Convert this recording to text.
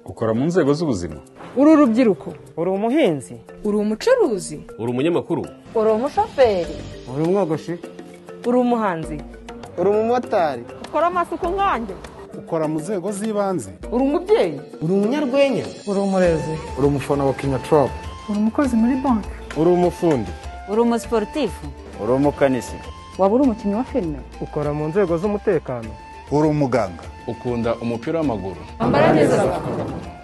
ukora mu nzego z'ubuzima uri urubyiruko uri umuhinzi uri umucuruzi uri umunyamakuru uri umushoferi uri umwogoshi uri umuhanzi uri umumotari ukora amasuku nkanjye ukora mu nzego z'ibanze uri umubyeyi uri umunyarwenya uri umurezi uri umufana wa kinyatoropu uri umukozi muri banki uri umufundi uri umusiporutifu uri umukanisi waba uri umukinnyi wa filime ukora mu nzego z'umutekano uri umuganga ukunda umupira w'amaguru ambara neza abagabo